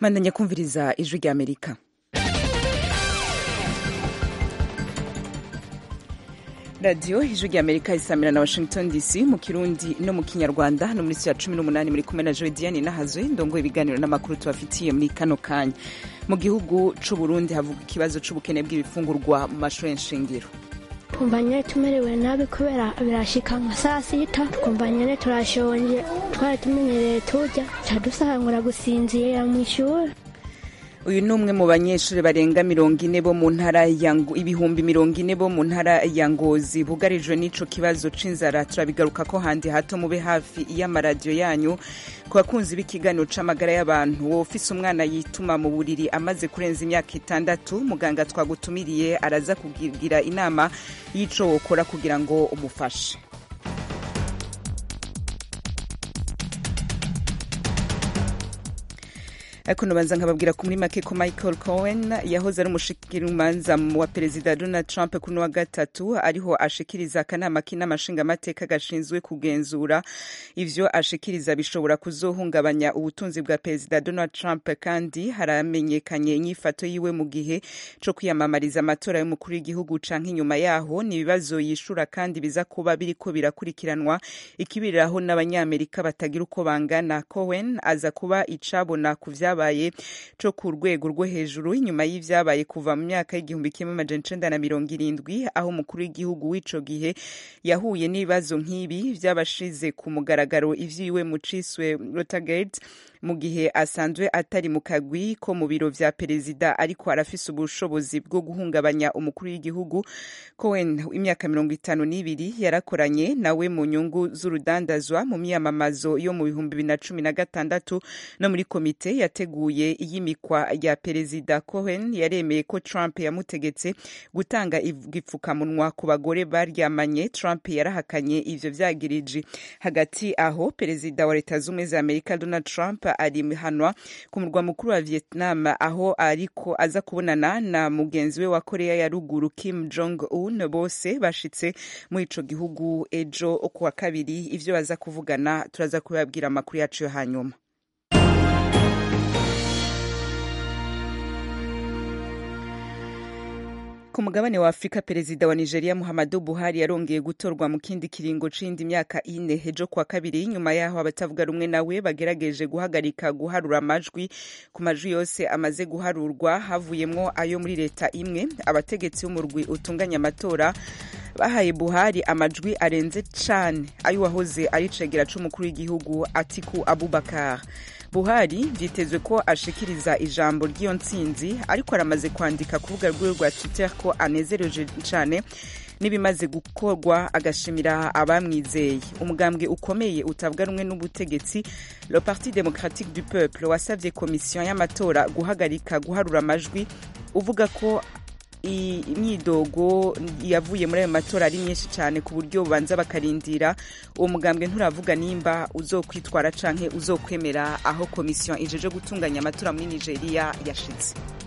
mandanya kumviriza ijwi rya amerika radiyo ijwi rya amerika isamira na washington dc mu kirundi no mu kinyarwanda no muri ya cumi n'umunani muri kumwe na jodiane nahazwe ndongo ibiganiro n'amakuru tubafitiye muri kano kanya mu gihugu c'u burundi havuga ikibazo c'ubukene bw'ibifungurwa mu mashuri nshingiro twumva nyine tumerewe nabi kubera birashika nka saa sita twumva nyine turashonje twari tumenyereye turya cadusangura gusinzira mu ishuri uyu ni umwe mu banyeshuri barenga mirongo ine bo mu ntara ya ibihumbi mirongo ine bo mu ntara ya ngozi bugarijwe n'ico kibazo c'inzara turabigaruka ko handi hato mube hafi y'amaradiyo yanyu ku bakunzi b'ikiganiro c'amagara y'abantu wowe ufise umwana yituma mu buriri amaze kurenza imyaka itandatu muganga twagutumiriye araza kugira inama y'ico wokora kugira ngo umufashe ariko nubanza nkababwira ko muri make ko michael cohen yahoze ari umushikirumanza wa perezida donald trump kuri wa gatatu ariho ashikiriza akanama k'inama nshingamateka gashinzwe kugenzura ivyo ashikiriza bishobora kuzohungabanya ubutunzi bwa perezida donald trump kandi haramenyekanye inyifato yiwe mu gihe co kwiyamamariza amatora y'umukuru w'igihugu canke inyuma yaho ni ibibazo yishura kandi biza kuba biriko birakurikiranwa ikibiriraho n'abanyamerika batagira uko bangana cohen aza kuba icabona ku vya vyabaye co ku rwego rwo hejuru inyuma y'ivyabaye kuva mu myaka y'igihumbi kimwe amajana icenda na mirongo irindwi aho umukuru w'igihugu w'ico gihe yahuye n'ibibazo nk'ibi vyabashize ku mugaragaro ivyiwe mu ciswe Watergate mu gihe asanzwe atari mu kagwi ko mu biro vya perezida ariko arafise ubushobozi bwo guhungabanya umukuru w'igihugu Cohen imyaka mirongo itanu n'ibiri yarakoranye nawe mu nyungu z'urudandazwa mu myamamazo yo mu bihumbi bibiri na cumi na gatandatu no muri komite yateguye iyimikwa rya perezida Cohen yaremeye ko Trump yamutegetse gutanga igipfukamunwa ku bagore baryamanye Trump yarahakanye ivyo vyagiriji hagati aho perezida wa leta z'ubumwe za Amerika Donald Trump ari hanwa ku murwa mukuru wa Vietnam aho ariko aza kubonana na mugenzi we wa Korea ya ruguru Kim Jong Un bose bashitse muri ico gihugu ejo ku wa kabiri ivyo baza kuvugana turaza kubabwira amakuru yacu yo hanyuma ku mugabane wa afurika perezida wa nigeria muhammadu buhari yarongeye gutorwa mu kindi kiringo c'indi myaka ine ejo kuwa kabiri nyuma yaho abatavuga rumwe nawe bagerageje guhagarika guharura amajwi ku majwi yose amaze guharurwa havuyemwo ayo muri leta imwe abategetsi b'umurwi utunganya amatora bahaye buhari amajwi arenze cane ayo wahoze ari cegera c'umukuru w'igihugu atiku abubakar buhari vyitezwe ko ashikiriza ijambo ry'iyo ntsinzi ariko aramaze kwandika ku rubuga rwiwe rwa twitter ko anezereje cane n'ibimaze gukorwa agashimira abamwizeye umugambwe ukomeye utavuga rumwe n'ubutegetsi le parti démocratique du peuple wasavye komisiyo y'amatora guhagarika guharura amajwi uvuga ko imyidogo yavuye muri ayo matora ari myinshi cyane ku buryo bubanza bakarindira uwo mugambwe nturavuga nimba uzokwitwara canke uzokwemera aho komisiyo ijeje gutunganya amatora muri nigeria yashitse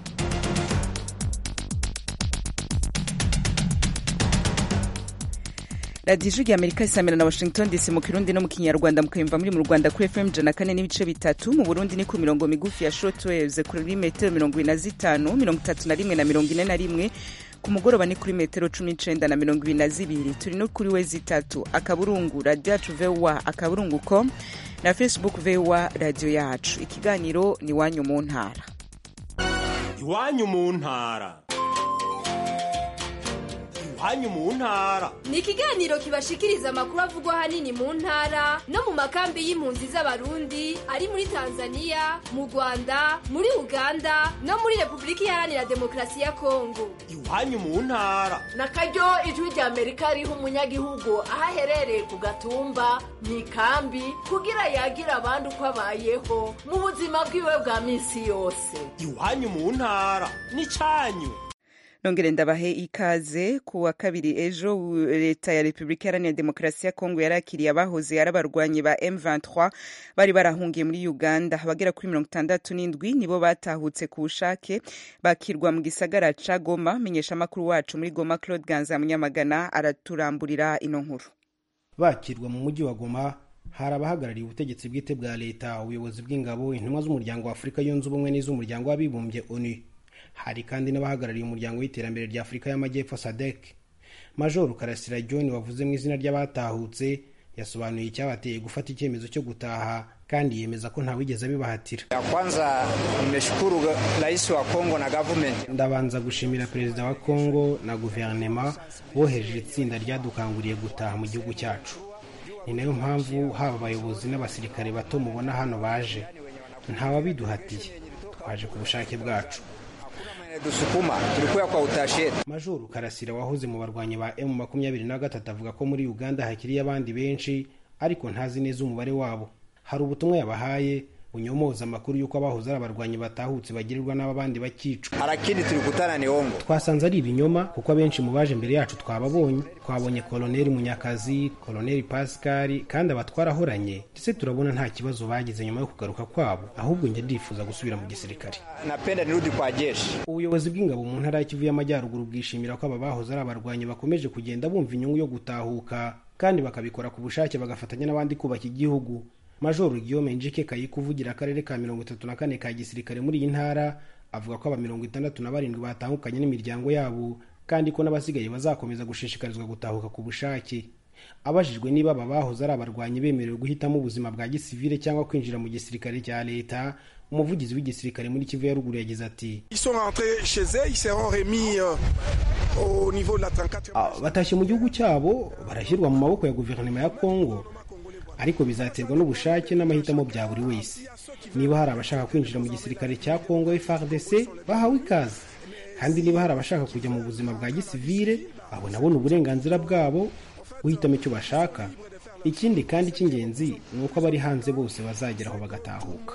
radiyo ijwi amerika isamira na washington dc mu kirundi no mu kinyarwanda mukayumva muri mu rwanda kuri fm ijana kane n'ibice bitatu mu burundi ni ku mirongo migufi ya shortwaves kuri metero mirongo ibiri na zitanu mirongo itatu na rimwe na mirongo ine na rimwe ku mugoroba ni kuri metero cumi n'icenda na mirongo ibiri na zibiri turi no kuri we zitatu akaburungu radiyo yacu voa akaburungu com na facebook voa radiyo yacu ikiganiro ni iwanyu mu ntara iwanyu mu ntara iwanyu mu ntara ni ikiganiro kibashikiriza amakuru avugwa ahanini mu ntara no mu makambi y'impunzi z'abarundi ari muri tanzania mu rwanda muri uganda no muri repubulika iharanira demokarasi ya kongo iwanyu mu ntara na karyo ijwi rya amerika riha umunyagihugu aho aherereye ku gatumba mu ikambi kugira yagira abandi uko abayeho mu buzima bwiwe bwa minsi yose iwanyu mu ntara ni cyanyu nongere ndabahe ikaze ku wa kabiri ejo leta ya repubulika iharanira demokarasi ya kongo yarakiriye abahoze ari abarwanyi ba m23 bari barahungiye muri uganda abagera kuri mirongo itandatu n'indwi nibo batahutse ku bushake bakirwa mu gisagara ca goma menyesha amakuru wacu muri goma claude ganza munyamagana araturamburira ino nkuru bakirwa mu mujyi wa goma hari abahagarariye ubutegetsi bwite bwa leta ubuyobozi bw'ingabo intumwa z'umuryango wa afurika yunze ubumwe n'iz'umuryango w'abibumbye onu hari kandi n'abahagarariye umuryango w'iterambere rya afurika y'amajyepfo sadek majoro karasira john wavuze mu izina ry'abatahutse yasobanuye icyabateye gufata icyemezo cyo gutaha kandi yemeza ko ntawigeze abibahatira ya kwanza nimeshukuru rais wa Kongo na government ndabanza gushimira perezida wa kongo na guverinema bohereje itsinda ryadukanguriye gutaha mu gihugu cyacu ni nayo mpamvu haba abayobozi n'abasirikare bato mubona hano baje ntawabiduhatiye twaje ku bushake bwacu dusukuma tulikuya kwa utashi yetu majoro karasira wahoze mu barwanyi ba emu makumyabiri na gatatu avuga ko muri uganda hakiriyo abandi benshi ariko ntazi neza umubare wabo hari ubutumwa yabahaye bunyomoza amakuru y'uko abahoze ari abarwanyi batahutse bagirirwa n'abandi bakicwa lakini tulikutana ni ongo twasanze ari ibinyoma kuko abenshi mu baje mbere yacu twababonye twabonye koloneli munyakazi koloneli pascal kandi aba twarahoranye ndetse turabona nta kibazo bagize nyuma yo kugaruka kwabo ahubwo njye ndifuza gusubira mu gisirikare napenda nirudi kwa jeshi ubuyobozi bw'ingabo mu ntara y'ikivu y'amajyaruguru bwishimira ko aba bahoze ari abarwanyi bakomeje kugenda bumva inyungu yo gutahuka kandi bakabikora ku bushake bagafatanya n'abandi kubaka igihugu majoro guillaume njike kayiko uvugira akarere ka mirongo itatu na kane ka gisirikare muri iyi ntara avuga ko aba mirongo itandatu na barindwi batahukanye n'imiryango yabo kandi ko n'abasigaye bazakomeza gushishikarizwa gutahuka ku bushake abajijwe niba aba bahoze ari abarwanyi bemerewe guhitamo ubuzima bwa gisivile cyangwa kwinjira mu gisirikare cya leta umuvugizi w'igisirikare muri kivu ya ruguru yagize ati batashye mu gihugu cyabo barashyirwa mu maboko ya guverinoma ya kongo ariko bizaterwa n'ubushake n'amahitamo bya buri wese niba hari abashaka kwinjira mu gisirikare cya kongo frdc bahawe ikaze kandi niba hari abashaka kujya mu buzima bwa gisivile abo nabo ni uburenganzira bwabo guhitamo icyo bashaka ikindi kandi cy'ingenzi ni uko abari hanze bose bazageraho bagatahuka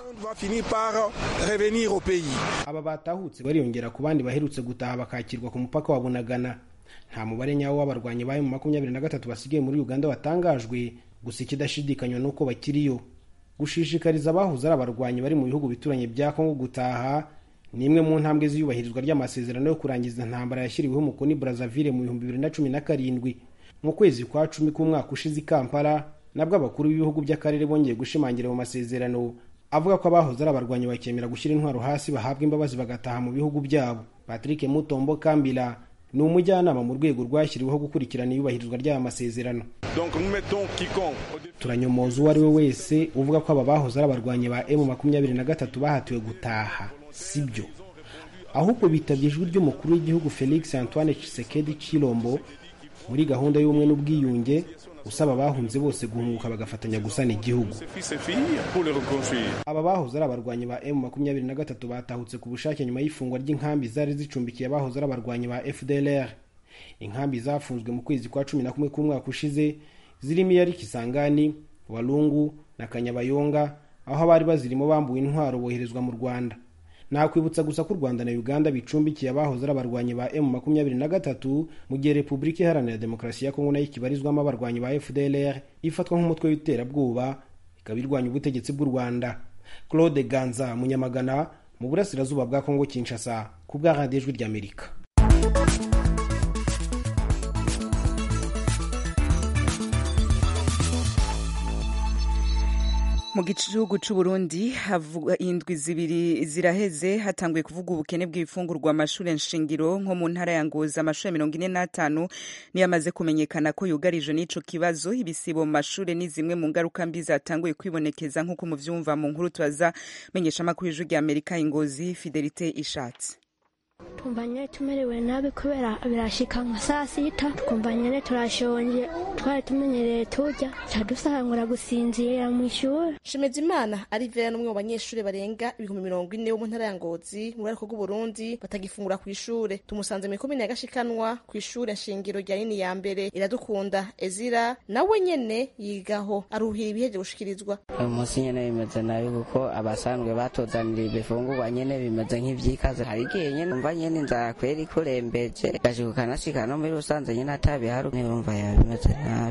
aba batahutse bariyongera ku bandi baherutse gutaha bakakirwa ku mupaka wa bunagana nta mubare nyawo w'abarwanyi bayo mu makumyabiri na gatatu basigaye muri uganda watangajwe gusa ikidashidikanywa ni uko bakiriyo gushishikariza abahoze ari abarwanyi bari mu bihugu bituranye bya kongo gutaha ni imwe mu ntambwe z'iyubahirizwa ry'amasezerano yo kurangiza intambara yashyiriweho umukono i brazzaville mu bihumbi bibiri na cumi na karindwi mu kwezi kwa cumi k'umwaka ushize i kampala nabwo abakuru b'ibihugu by'akarere bongeye gushimangira mu masezerano avuga ko abahoze ari abarwanyi bakemera gushyira intwaro hasi bahabwa imbabazi bagataha mu bihugu byabo patrick mutombo kambila ni umujyanama mu rwego rwashyiriweho gukurikirana iyubahirizwa ry'aya masezerano turanyomoza uwo ari we wese uvuga ko aba bahoze ari abarwanyi ba emu makumyabiri na gatatu bahatiwe gutaha si byo ahubwo bitabye ijwi ry'umukuru w'igihugu felix antoine Tshisekedi chilombo muri gahunda y'ubumwe n'ubwiyunge usaba abahunze bose guhunguka bagafatanya gusana igihugu aba bahoze ari abarwanyi ba emu makumyabiri na gatatu batahutse ku bushake nyuma y'ifungwa ry'inkambi zari zicumbikiye abahoze ari abarwanyi ba fdlr inkambi zafunzwe mu kwezi kwa cumi na kumwe k'umwaka ushize zirimo iya kisangani walungu na kanyabayonga aho abari bazirimo bambuwe intwaro boherezwa mu rwanda nakwibutsa gusa ko u rwanda na uganda bicumbikiye abahoze ari abarwanyi ba emu makumyabiri na gatatu mu gihe repubulika iharanira demokarasi ya kongo nayo ikibarizwamo abarwanyi ba fdlr ifatwa nk'umutwe w'iterabwoba ikaba irwanya ubutegetsi bw'u rwanda claude ganza munyamagana mu burasirazuba bwa kongo kinshasa ku bwa radiyo ijwi ry'amerika mu gihugu cy'u Burundi indwi zibiri ziraheze hatanguye kuvuga ubukene bw'ibifungurwa amashuri nshingiro nko mu ntara ya Ngozi amashuri mirongo ine n'atanu niyo amaze kumenyekana ko yugarije n'ico kibazo ibisibo mu mashuri ni zimwe mu ngaruka mbi zatanguye kwibonekeza nk'uko muvyumva mu nkuru tubaza menyesha amakuru y'ijwi rya Amerika Ingozi Fidelite Ishatse twumva nyine tumerewe nabi kubera birashika nka saa sita twumva nyine turashonje twari tumenyereye turya cadusangura gusinzira mu ishuri shimezimana arivera n'umwe mu banyeshuri barenga ibihumbi mirongo ine bo mu ntara ya ngozi mu burariko bw'uburundi batagifungura ku ishure tumusanze mu ikomine ya gashikanwa ku ishure nshingiro rya nini ya mbere iradukunda ezira nawe nyene yigaho aruhira ibiheje gushikirizwa uyu munsi nyene bimeze nabi kuko abasanzwe batuzanira ibifungurwa nyene bimeze nk'ivyikaze hari igihe nyene umva nyene inzara kweri kurembeje gashika ukanashika no muri rusanze nyene atabihari urumva yaba bimeze nabi kubera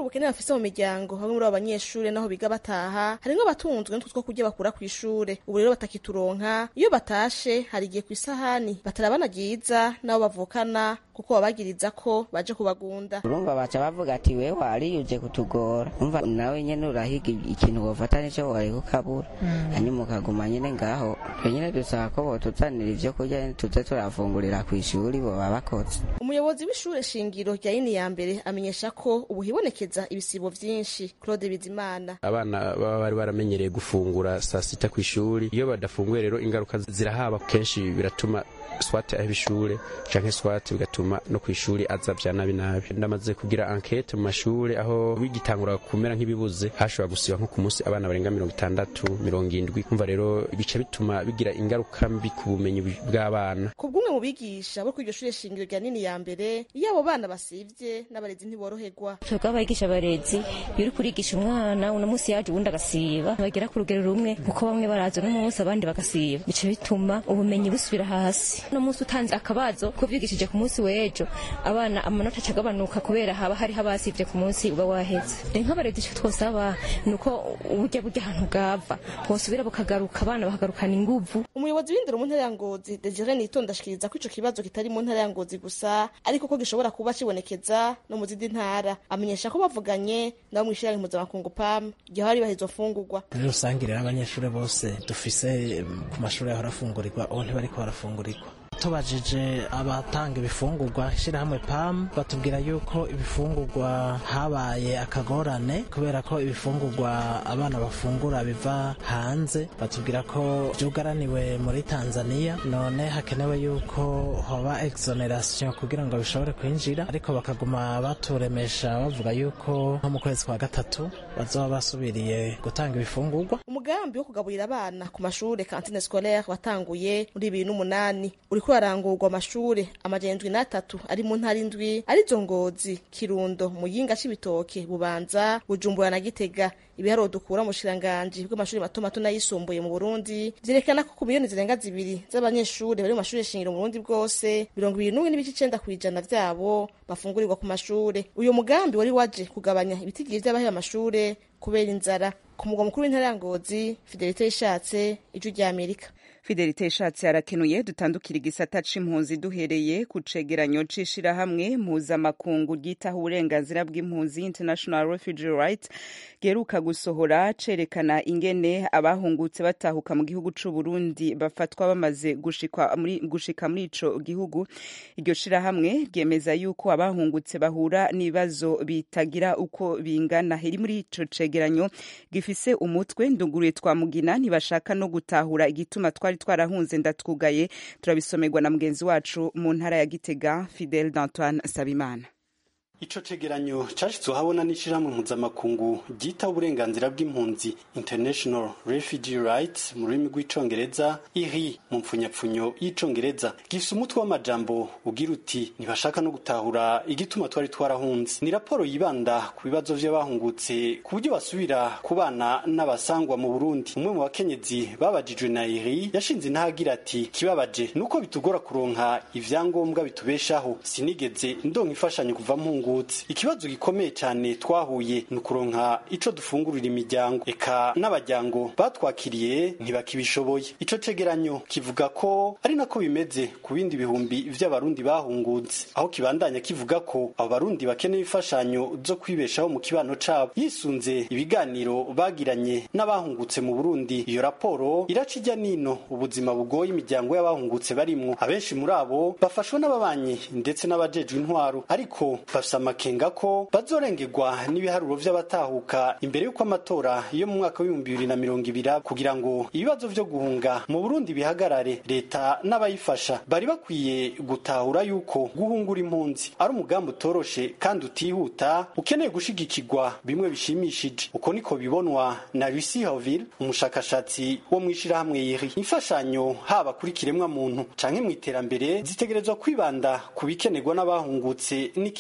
ubukene bafise mu miryango bamwe muri abo banyeshure naho biga bataha harimwo abatunzwe n'utwo two kurya bakura kw'ishure ubu rero batakituronka iyo batashe hari igihe kw'isahani batarabana ryiza n'abo bavukana kuko babagiriza ko baje kubagunda urumva baca bavuga ati we wari uje kutugora umva nawe nyene urahiga ikintu wofata nico wareka ukabura hanyuma ukaguma nyene ngaho twe nyene dusaba ko botuzanira ivyo kurya tuze turafungurira kw'ishuri boba bakoze umuyobozi w'ishure shingiro rya yini ya mbere amenyesha ko ubu hibonekeza ibisibo vyinshi claude bizimana abana baba bari baramenyereye gufungura saa sita ku ishuri iyo badafunguye rero ingaruka zirahaba kenshi biratuma swate aheba ishure canke swate bigatuma no kw'ishuri aza vya nabi nabi ndamaze kugira enquete mu mashure aho bigitangura kumera nk'ibibuze hashobora gusiba nko ku munsi abana barenga mirongo itandatu mirongo indwi kumva rero bica bituma bigira ingaruka mbi ku bumenyi bw'abana ku bw'umwe mu bigisha bo kw'iryo shure shingiro rya nini ya mbere iyo abo bana basivye n'abarezi ntiboroherwa twebwe abigisha abarezi iyo uri kurigisha umwana uno munsi yaje uwundi agasiba bagera ku rugero rumwe kuko bamwe baraza uno munsi abandi bagasiba bica bituma ubumenyi busubira hasi uno munsi utanze akabazo ko vyigishije ku munsi w'ejo abana amanota acagabanuka kubera haba hariho abasivye ku munsi uba waheze rero nk'abarezi ico twosaba ni uko uburya burya ahantu bwava bosubira bukagaruka abana bakagarukana inguvu umuyobozi w'indero mu ntara ya ngozi desire nitonda ashikiriza ko ico kibazo kitari mu ntara ya ngozi gusa ariko ko gishobora kuba kibonekeza no mu zindi ntara amenyesha ko bavuganye nabo mw'ishirahamwe mpuzamakungu pam igihe bari bahizo fungurwa muri rusange rero abanyeshuri bose dufise ku mashuri yahora afungurirwa ubu ntibariko barafungurirwa tubajije abatanga ibifungurwa ishyirahamwe pam batubwira yuko ibifungurwa habaye akagorane kubera ko ibifungurwa abana bafungura biva hanze batubwira ko byugaraniwe muri tanzania none hakenewe yuko hoba exoneration kugira ngo bishobore kwinjira ariko bakaguma baturemesha bavuga yuko nko mu kwezi kwa gatatu bazoba basubiriye gutanga ibifungurwa umugambi wo kugaburira abana ku mashure kantine scolaire watanguye muri bibiri n'umunani uriko urarangurwa amashure amajana indwi n'atatu ari mu ntara indwi arizo ngozi kirundo muyinga c'ibitoke bubanza bujumbura na gitega ibiharuro dukura mu bushiranganji bw'amashuri mato mato n'ayisumbuye mu burundi vyerekana ko ku miliyoni zirenga zibiri z'abanyeshuri bari mu mashure shingiro mu burundi bwose mirongo ibiri n'umwe n'ibice icenda kw'ijana vyabo bafungurirwa ku mashure uyu mugambi wari waje kugabanya ibitigiri vy'abaheba amashure kubera inzara ku mugwa mukuru w'intara ya ngozi fidelite yishatse ijwi rya amerika fidelite ishatse arakenuye dutandukira igisata c'impunzi duhereye ku cegeranyo c'ishirahamwe mpuzamakungu ryitaho uburenganzira bw'impunzi international refugee rights geruka gusohora cerekana ingene abahungutse batahuka mu gihugu c'u Burundi bafatwa bamaze gushika muri gushika muri ico gihugu iryo shirahamwe ryemeza yuko abahungutse bahura n'ibibazo bitagira uko bingana iri muri ico cegeranyo gifise umutwe nduguruye twa mugina ntibashaka no gutahura igituma twari twarahunze ndatwugaye turabisomerwa na mugenzi wacu mu ntara ya Gitega Fidel d'Antoine Sabimana Ico cegeranyo cashitswe habona n'ishirahamwe mpuzamakungu ryita uburenganzira bw'impunzi International Refugee Rights mu rurimi rw'icongereza iri mu mpfunyapfunyo y'icongereza gifise umutwe w'amajambo ugira uti ntibashaka no gutahura igituma twari twarahunze ni raporo yibanda ku bibazo vy'abahungutse ku buryo basubira kubana n'abasangwa mu Burundi umwe mu bakenyezi babajijwe na iri yashinze intahagira ati kibabaje nuko bitugora kuronka ivyangombwa bitubeshaho sinigeze ndonka imfashanyo kuva mpungu ikibazo gikomeye cyane twahuye ni ukuronka ico dufungurira imiryango eka n'abajyango batwakiriye ntibakibishoboye ico cegeranyo kivuga ko ari nako bimeze ku bindi bihumbi vy'abarundi bahungutse aho kibandanya kivuga ko abo barundi bakeneye imfashanyo zo kwibeshaho mu kibano cabo yisunze ibiganiro bagiranye n'abahungutse mu Burundi iyo raporo iraca ijya nino ubuzima bugoye imiryango y'abahungutse barimwo abenshi muri abo bafashwe n'ababanyi ndetse n'abajejwe intwaro ariko bafise amakenga ko bazorengerwa n'ibiharuro vy'abatahuka imbere y'uko amatora yo mu mwaka w'ibihumbi bibiri na mirongo ibiri kugira ngo ibibazo vyo guhunga mu Burundi bihagarare leta n'abayifasha bari bakwiye gutahura yuko guhungura impunzi ari umugambi utoroshe kandi utihuta ukeneye gushigikirwa bimwe bishimishije uko niko bibonwa na Lucy Hoville umushakashatsi wo mw'ishirahamwe yiri imfashanyo haba kuri kiremwa muntu canke mu iterambere zitegerezwa kwibanda ku bikenerwa n'abahungutse n'ikibano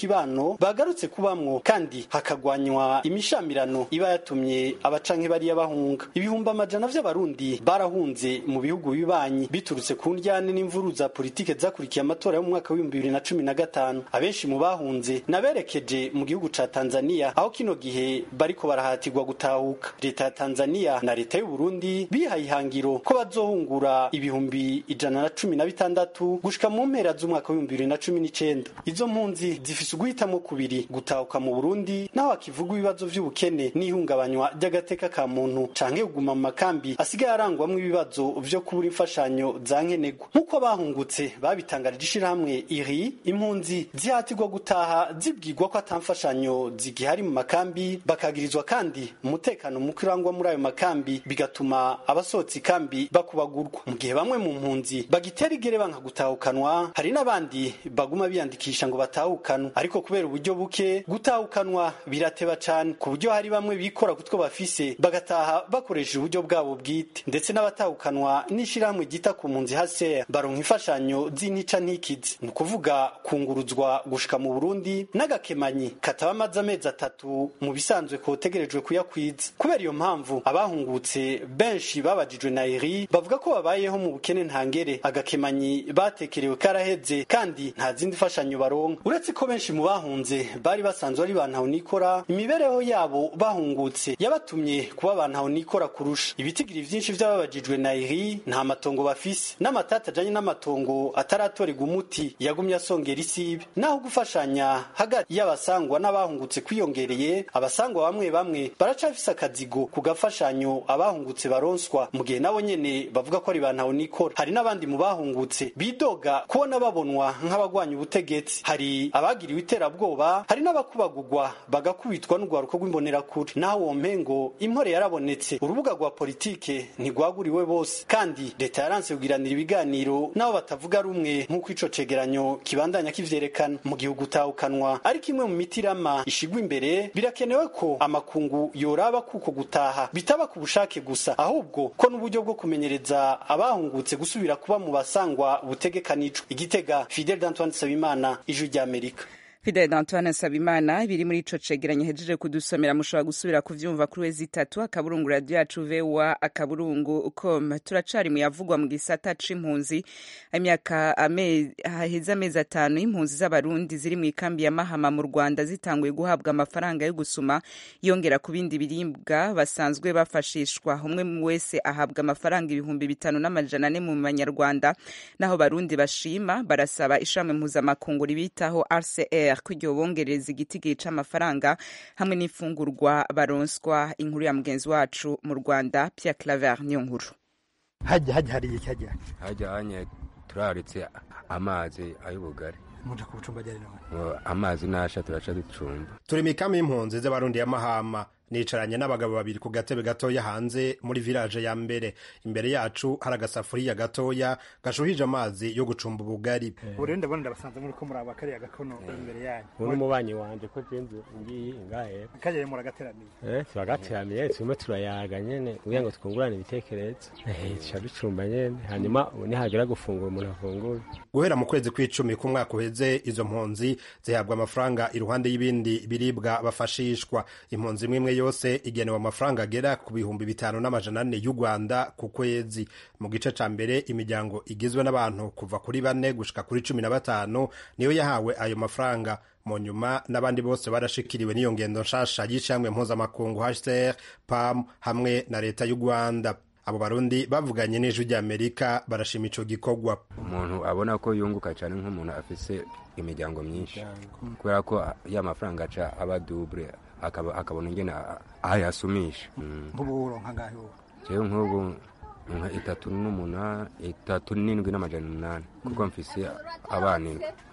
cegeranyo bagarutse kubamwo kandi hakagwanywa imishamirano iba yatumye abacanke bariya bahunga ibihumbi amajana vy'abarundi barahunze mu bihugu bibanyi biturutse ku ndyane n'imvuru za politike zakurikiye amatora yo mu mwaka w'ibihumbi bibiri na cumi na gatanu abenshi mu bahunze naberekeje mu gihugu ca tanzania aho kino gihe bariko barahatirwa gutahuka leta ya tanzania na leta y'u burundi bihaye ihangiro ko bazohungura ibihumbi ijana na cumi na bitandatu gushika mu mpera z'umwaka w'ibihumbi bibiri na cumi n'icenda izo mpunzi zifise uguhitamo kubiri gutahuka mu burundi naho hakivugwa ibibazo vy'ubukene n'ihungabanywa ry'agateka ka muntu canke kuguma mu makambi asigaye arangwamwo ibibazo vyo kubura imfashanyo za nkenerwa nk'uko bahungutse babitangarije ishirahamwe iri impunzi zihatirwa gutaha zibwirwa ko ata mfashanyo zigihari mu makambi bakagirizwa kandi umutekano muke urangwa muri ayo makambi bigatuma abasohotse ikambi bakubagurwa mu gihe bamwe mu mpunzi bagitera igere banka gutahukanwa hari n'abandi baguma biyandikisha ngo batahukanwe ariko kubera uburyo buke gutahukanwa birateba cane ku buryo hari bamwe bikora kutwo bafise bagataha bakoresheje uburyo bwabo bwite ndetse n'abatahukanwa n'ishirahamwe ryita ku mpunzi haser baronka imfashanyo z'intica ntikizi ni ukuvuga kunguruzwa gushika mu burundi n'agakemanyi kataba amaze amezi atatu mu bisanzwe kotegerejwe kuyakwiza kubera iyo mpamvu abahungutse benshi babajijwe na eri bavuga ko babayeho mu bukene ntangere agakemanyi batekerewe karaheze kandi nta zindi mfashanyo baronka uretse ko benshi mu bahunze bari basanzwe ari bantaho nikora imibereho yabo bahungutse yabatumye kuba bantaho nikora kurusha ibitigiri vyinshi vy'ababajijwe na eri nta matongo bafise n'amatata ajanye n'amatongo ataratorerwa umuti yagumye asongera isibe naho gufashanya hagati y'abasangwa n'abahungutse kwiyongereye abasangwa bamwe bamwe baracafise akazigo ku gafashanyo abahungutse baronswa mu gihe nabo nyene bavuga ko ari bantaho nikora hari n'abandi mu bahungutse bidoga kubona babonwa nk'abagwanya ubutegetsi hari abagiriwe iterabwoba hari n'abakubagurwa bagakubitwa n'urwaruko rw'imbonerakure naho uwo mpengo impore yarabonetse urubuga rwa politike ntigwaguriwe bose kandi leta yaranse kugiranira ibiganiro n'abo batavuga rumwe nk'uko ico cegeranyo kibandanya kivyerekana mu gihugu utahukanwa ariko imwe mu mitirama ishigwa imbere birakenewe ko amakungu yoraba kuko gutaha bitaba ku bushake gusa ahubwo ko n'uburyo bwo kumenyereza abahungutse gusubira kuba mu basangwa butegekanijwe igitega fidel d'antoine sabimana ijwi ry'amerika Fidel Antoine Sabimana biri muri ico cegeranyo hejeje kudusomera mushobora gusubira kuvyumva kuri wezi itatu akaburungu radio yacu vewa akaburungu com turacari mu yavugwa mu gisata c'impunzi imyaka haheze amezi atanu impunzi z'abarundi ziri mu ikambi ya Mahama mu Rwanda zitanguye guhabwa amafaranga yo gusuma yongera ku bindi biribwa basanzwe bafashishwa umwe wese ahabwa amafaranga ibihumbi bitanu n'amajana ane mu manyarwanda naho barundi bashima barasaba ishami mpuzamakungu ribitaho RCR ko iryo bongereza igitigiri c'amafaranga hamwe n'imfungurwa baronswa inkuru ya mugenzi wacu mu Rwanda Pierre Claver niyo nkuru hajya hajya hari iki hajya hajya hanye turaritse amazi ay'ubugari muje ku bucumba ryari none amazi nasha turaca ducumba turi mu ikami y'impunzi z'abarundi ya mahama nicaranye n'abagabo babiri ku gatebe gatoya hanze muri village ya mbere imbere yacu hari agasafuriya gatoya gashuhije amazi yo gucumba ubugari ubu rero ndabona ndabasanze muri ko muri aba kariya gakono imbere yanyu ubu n'umubanyi wanje ko jenze ngiyi ngahe kajya muragateramiye eh turagateramiye turimo turayaga nyene kugira ngo twungurane ibitekerezo eh tuca ducumba nyene hanyuma ubu nihagera gufungura umuntu afungura guhera mu kwezi kw'icumi k'umwaka uheze izo mpunzi zihabwa amafaranga iruhande y'ibindi biribwa bafashishwa impunzi imwe imwe yose igenewe amafaranga agera ku bihumbi bitanu n'amajana ane y'u Rwanda ku kwezi mu gice ca mbere imiryango igizwe n'abantu kuva kuri bane gushika kuri cumi na batanu niyo yahawe ayo mafaranga mu nyuma n'abandi bose barashikiriwe n'iyo ngendo nshasha y'ishamwe mpuzamakungu HCR PAM hamwe na leta y'u Rwanda abo barundi bavuganye n'ijwi ry'amerika barashima ico gikorwa umuntu abona ko yunguka cyane nk'umuntu afise imiryango myinshi kubera ko ya mafaranga aca aba double akabona ingene ayasumisha nk'ubu uronka ngahe ubu jewe nk'ubu nka itatu n'umunani itatu n'indwi n'amajana umunani kuko mfise abana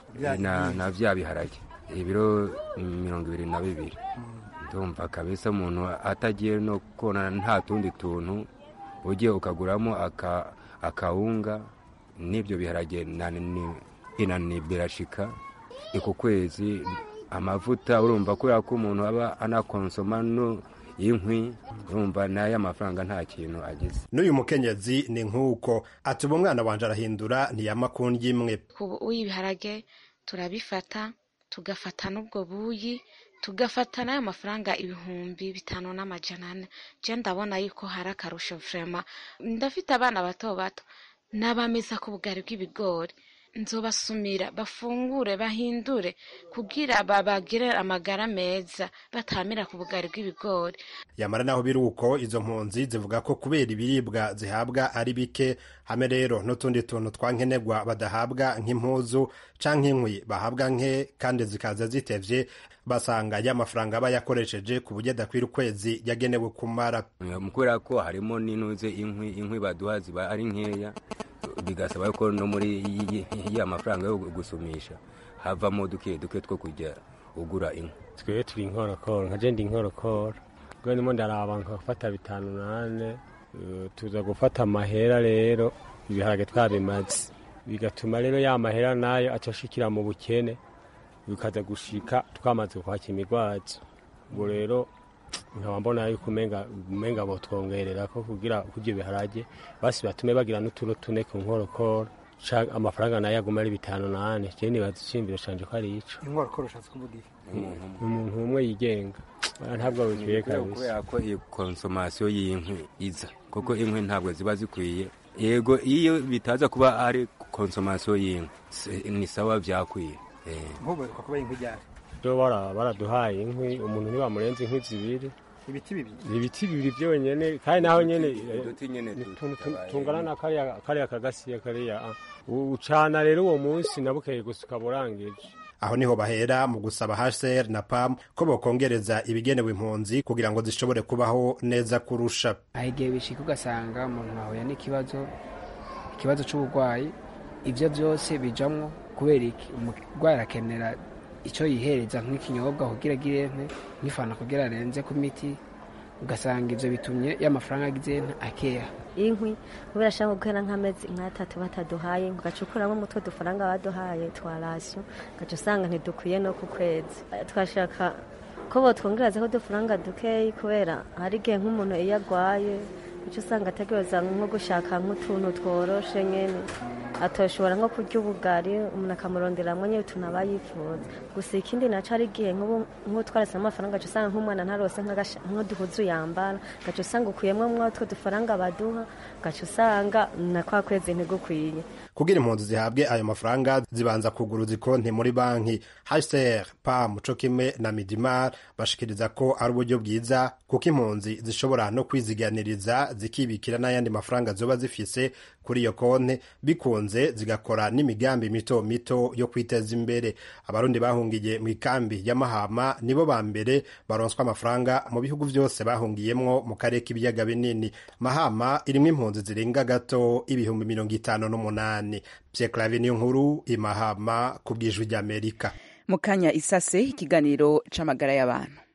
indwi na vya biharage ibiro mirongo ibiri na bibiri ndumva kabisa umuntu atagiye no kona nta tundi tuntu ugiye ukaguramo akawunga n'ibyo biharage inani birashika iko kwezi amavuta urumva kubera ko umuntu aba anakonsoma no inkwi urumva nayo amafaranga nta kintu agize n'uyu mukenyezi ni nk'uko ati ubu umwana wanje arahindura ntiyama kundya imwe ubu ibiharage turabifata tugafata n'ubwo buyi tugafata n'ayo mafaranga ibihumbi bitanu n'amajana ane je ndabona yuko hari akarusho vrema ndafite abana bato bato n'abameza ku bugari bw'ibigori nzobasumira bafungure bahindure kugira babagire amagara meza batamira ku bugari bw'ibigori yamara naho biri uko izo mpunzi zivuga ko kubera ibiribwa zihabwa ari bike hame rero n'utundi tuntu twa nkenerwa badahabwa nk'impuzu canke inkwi bahabwa nke kandi zikaza zitevye basanga ya mafaranga aba yakoresheje ku buryo adakwira ukwezi yagenewe kumara kubera ko harimo n'inuze inkwi inkwi baduha ziba ari nkeya bigasaba ko no muri ya mafaranga yo gusumisha havamo duke duke two kujya ugura inkwi twebwe turi inkorokoro nka je ndi inkorokoro ubwo ndimo ndaraba nkafata bitanu nane tuza gufata amahera rero ibiharage twabimaze bigatuma rero ya mahera nayo acashikira mu bukene bikaza gushika twamaze kwaka imigwazo ubwo rero nkaba mbona yuko umenga umenga botwongerera ko kugira kurya ibiharage basi batume bagira n'uturo tune ku nkorokoro amafaranga nayo aguma ari bitanu nane je nibaza icimbiro canje ko ari ico inkorokoro ushatse kuvuga iki umuntu umwe yigenga ntabwo bikwiye kabisa kubera ko iyi konsomasiyo y'inkwi iza kuko inkwi ntabwo ziba zikwiye yego iyo bitaza kuba ari konsomasiyo y'inkwi ni sawa byakwiye nk'ubu kuba inkwi ryari rero baraduhaye inkwi umuntu ntibamurenze inkwi zibiri ibiti bibiri ibiti bibiri byonyene kandi naho nyene uduti nyene tungana na kariya kariya kagasiya kariya ucana rero uwo munsi nabukeye gusa ukaba urangije aho niho bahera mu gusaba HCR na PAM ko bokongereza ibigenewe impunzi kugira ngo zishobore kubaho neza kurusha aho igihe bishika ugasanga umuntu ahuye n'ikibazo ikibazo c'uburwayi ivyo vyose bijamwo kubera iki umurwayi arakenera icyo yihereza nk'ikinyobwa kugira agire nk'ifana kugira arenze ku miti ugasanga ibyo bitumye y'amafaranga agize akeya inkwi kubera ashaka guhera nk'amezi nk'atatu bataduhaye ugaca ukuramo umutwe dufaranga baduhaye twa rasiyo ugaca usanga ntidukwiye no ku kwezi twashaka ko botwongerezaho udufaranga dukeyi kubera hari igihe nk'umuntu iyo agwaye uca usanga ategereza nko gushaka nk'utuntu tworoshe nyine atoshobora nko kurya ubugari umuntu akamuronderamwo nyine utuntu aba yifuza gusa ikindi naco ari igihe nk'ubu twarase amafaranga gaca usanga nk'umwana ntarose nk'uduhuzu yambara gaca usanga ukuyemwo mwotwo dufaranga baduha gaca usanga na kwa kwezi ntigukwiye kugira impunzi zihabwe ayo mafaranga zibanza kuguruza ikonti muri banki HCR PAM co kimwe na Midimar bashikiriza ko ari uburyo bwiza kuko impunzi zishobora no kwiziganiriza zikibikira n'ayandi mafaranga zoba zifise kuri iyo konti bikunze zigakora n'imigambi mito mito yo kwiteza imbere abarundi bahungiye mu ikambi ya Mahama nibo ba mbere baronswa amafaranga mu bihugu vyose bahungiyemwo mu karere k'ibiyaga binini Mahama irimwo impunzi zirenga gato ibihumbi mirongo itanu n'umunani Pierre Claver niyo nkuru imahama ku bw'ijwi ry'Amerika mu kanya isase ikiganiro c'amagara y'abantu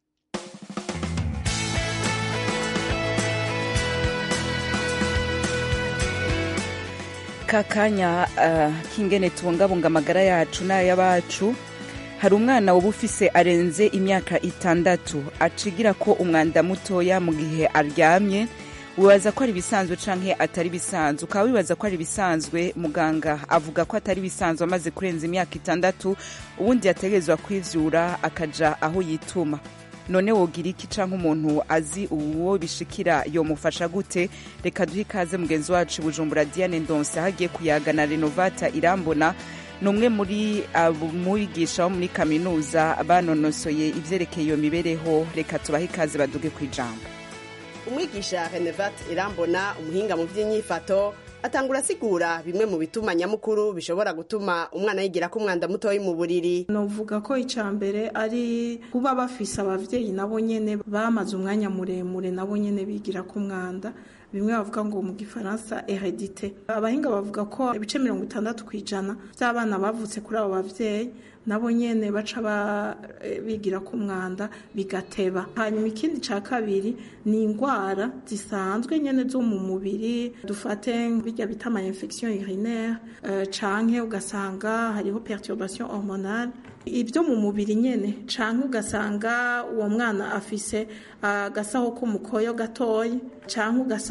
kakanya uh, kingene tubungabunga amagara yacu n'ay'abacu hari umwana woba ufise arenze imyaka itandatu acigira ko umwanda mutoya mu gihe aryamye wibaza ko ari ibisanzwe canke atari bisanzwe ukaba wibaza ko ari ibisanzwe muganga avuga ko atari bisanzwe amaze kurenza imyaka itandatu ubundi yategerezwa kwivyura akaja aho yituma none wogira iki canke umuntu azi uwo bishikira yomufasha gute reka duhe ikaze mugenzi wacu bujumbura diane ndonse aho agiye kuyagana renovata irambona ni umwe muri abigisha bo muri kaminuza banonosoye ivyerekeye iyo mibereho reka tubahe ikaze baduge ku ijambo umwigisha renevate irambona umuhinga mu by'inyifato atangura asigura bimwe mu bituma nyamukuru bishobora gutuma umwana yigira ko umwanda mutoya mu buriri novuga ko icya mbere ari kuba bafise abavyeyi nabo nyene bamaze umwanya muremure nabo nyene bigira ko umwanda bimwe bavuga ngo mu gifaransa heredite abahinga bavuga ko ibice mirongo itandatu ku ijana by'abana bavutse kuri abo bavyeyi nabo nyene baca bigira ku mwanda bigateba hanyuma ikindi ca kabiri ni indwara zisanzwe nyene zo mu mubiri dufate bijya bita ama infection urinaire uh, canke ugasanga hariho perturbation hormonale ibyo mu mubiri nyene canke ugasanga uwo mwana afise agasaho uh, k'umukoyo gatoyi canke ugasanga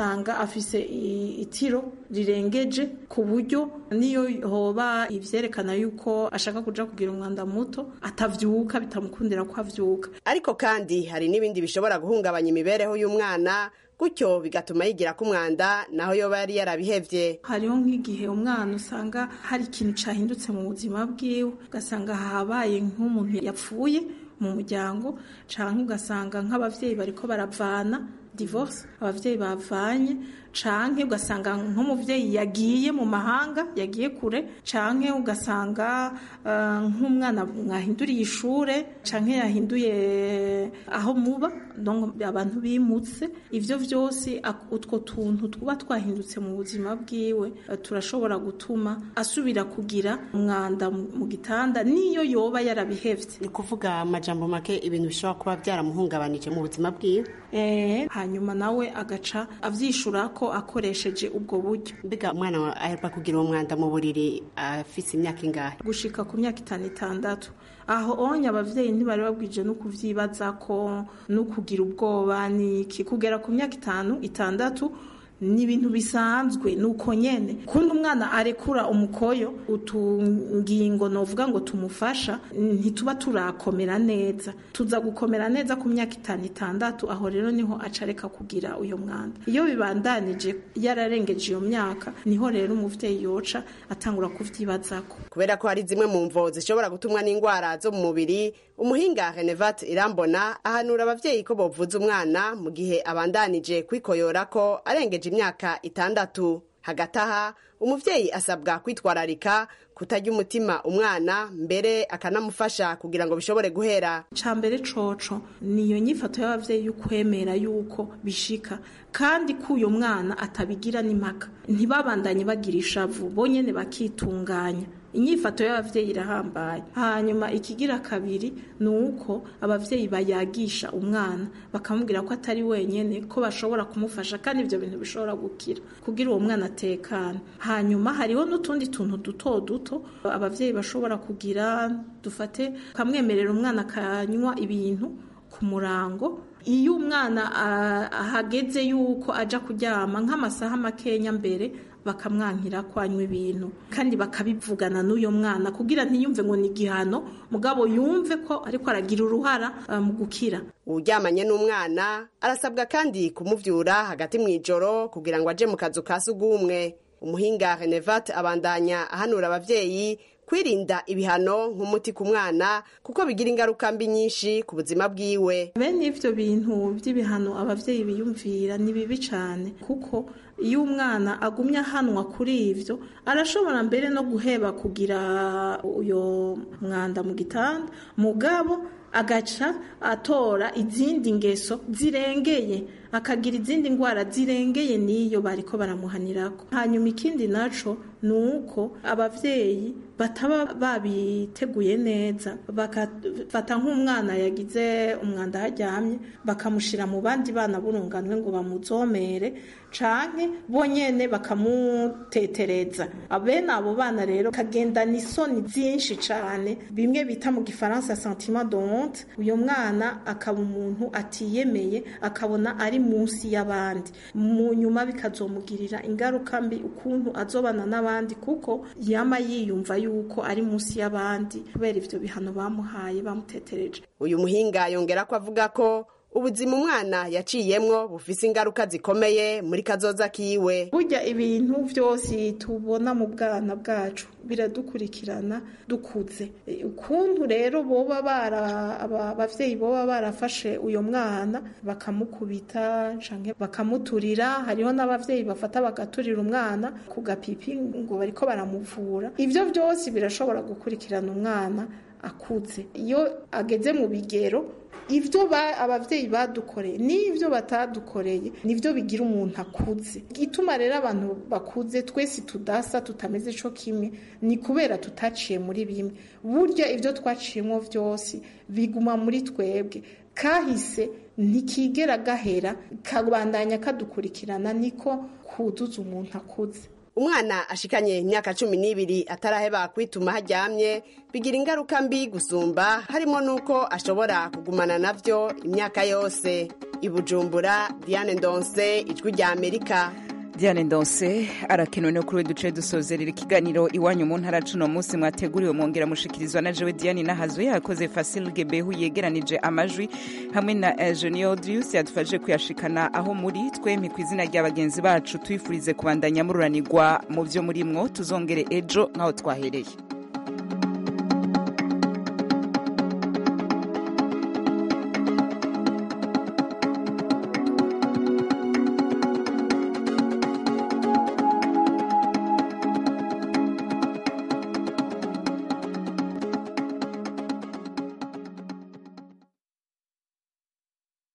ugasanga afise itiro rirengeje ku buryo niyo hoba ivyerekana yuko ashaka kuja kugira umwanda muto atavyuka bitamukundira ko avyuka ariko kandi hari n'ibindi bishobora guhungabanya imibereho y'umwana gutyo bigatuma yigira ku mwanda naho yoba yari yarabihevye hariho nk'igihe umwana usanga hari ikintu cahindutse mu buzima bwiwe ugasanga habaye nk'umuntu yapfuye mu muryango canke ugasanga nk'abavyeyi bariko baravana divorce abavyeyi bavanye canke ugasanga nk'umuvyeyi yagiye mu mahanga yagiye kure canke ugasanga uh, nk'umwana mwahinduriye ishure canke yahinduye aho muba donc abantu bimutse ivyo vyose utwo tuntu tuba twahindutse mu buzima bwiwe uh, turashobora gutuma asubira kugira umwanda mu gitanda niyo yoba yarabihevye ni kuvuga amajambo make ibintu bishobora kuba byaramuhungabanije mu buzima bwiwe eh hanyuma nawe agaca avyishura ko akoresheje ubwo buryo mbega umwana aheruka kugira uwo mwanda mu buriri afise imyaka ingahe gushika ku myaka itanu itandatu aho onye abavyeyi ntibari babwije no kuvyibaza ko no kugira ubwoba niki kugera ku myaka itanu itandatu ni ibintu bisanzwe ni uko nyene kundi umwana arekura umukoyo utungingo novuga ngo tumufasha ntituba turakomera neza tuza gukomera neza ku myaka itanu itandatu aho rero niho acareka kugira uyo mwanda iyo bibandanije yararengeje iyo myaka niho rero umuvyeyi yoca atangura kuvyibazako kubera ko hari zimwe mu mvo zishobora gutumwa n'indwara zo mu mubiri umuhinga Renevat Irambona ahanura abavyeyi ko bovuza umwana mu gihe abandanije kwikoyora ko arengeje imyaka itandatu hagati aha umuvyeyi asabwa kwitwararika kutarya umutima umwana mbere akanamufasha kugira ngo bishobore guhera ca mbere coco niyo nyifato y'abavyeyi y'ukwemera yuko bishika kandi ko uyo mwana atabigira n'impaka ntibabandanye bagira ishavu bonyene bakitunganya inyifato y'abavyeyi irahambaye hanyuma ikigira kabiri ni uko abavyeyi bayagisha umwana bakamubwira ko atari wenyene ko bashobora kumufasha kandi ivyo bintu bishobora gukira kugira uwo mwana atekana hanyuma hariho n'utundi tuntu duto duto abavyeyi bashobora kugira dufate kamwemerera umwana akanywa ibintu ku murango iyo umwana ahageze yuko aja kuryama nk'amasaha makenya mbere bakamwankira ko anywa ibintu kandi bakabivugana n'uyo mwana kugira ntiyumve ngo ni igihano mugabo yumve ko ariko aragira uruhara mu gukira uryamanye n'umwana arasabwa kandi kumuvyura hagati mu ijoro kugira ngo aje mu kazu ka sugumwe umuhinga Renevat abandanya ahanura abavyeyi kwirinda ibihano nk'umuti ku mwana kuko bigira ingaruka mbi nyinshi ku buzima bwiwe bene ivyo bintu vy'ibihano abavyeyi biyumvira ni bibi cane kuko iyo umwana agumye ahanwa kuri ivyo arashobora mbere no guheba kugira uyo mwanda mu gitanda mugabo agaca atora izindi ngeso zirengeye akagira izindi ndwara zirengeye n'iyo bariko baramuhanirako hanyuma ikindi naco ni uko abavyeyi bataba babiteguye neza bakafata nk'umwana yagize umwanda haryamye bakamushira mu bandi bana burunganwe ngo bamuzomere canke bonyene bakamutetereza abene abo bana rero kagendana isoni byinshi cane bimwe bita mu gifaransa sentiment de honte uyo mwana akaba umuntu atiyemeye akabona ari munsi y'abandi mu nyuma bikazomugirira ingaruka mbi ukuntu azobana n'abandi kuko yama yiyumva yuko ari munsi y'abandi kubera ivyo bihano bamuhaye bamutetereje uyu muhinga yongera ko avuga ko ubuzima umwana yaciyemwo bufise ingaruka zikomeye muri kazoza kiwe burya ibintu vyose tubona mu bwana bwacu biradukurikirana dukuze ukuntu rero boba bara abavyeyi boba barafashe uyo mwana bakamukubita canke bakamuturira hariho n'abavyeyi bafata bagaturira umwana ku gapipi ngo bariko baramuvura ivyo vyose birashobora gukurikirana umwana akuze iyo ageze mu bigero ivyo abavyeyi badukoreye n'ivyo batadukoreye nivyo bigira umuntu akuze gituma rero abantu bakuze twese tudasa tutameze co kimwe ni kubera tutaciye muri bimwe burya ivyo twaciyemo vyose biguma muri twebwe kahise ntikigera gahera kabandanya kadukurikirana niko kuzuza umuntu akuze umwana ashikanye imyaka cumi n'ibiri ataraheba kwituma haryamye bigira ingaruka mbi gusumba harimo n'uko ashobora kugumana navyo imyaka yose i bujumbura diane ndonse ijwi rya amerika diane ndonse arakenewe no kuri we duce dusozerera ikiganiro iwanyu mu ntara cuno munsi mwateguriwe mwongera mushikirizwa na jewe diane nahazo yakoze fasil gebehu yegeranije amajwi hamwe na eugenie odius yadufashije kuyashikana aho muri twempi ku izina rya bagenzi bacu twifurize kubandanya mururanirwa mu byo murimwo tuzongere ejo nk'aho twahereye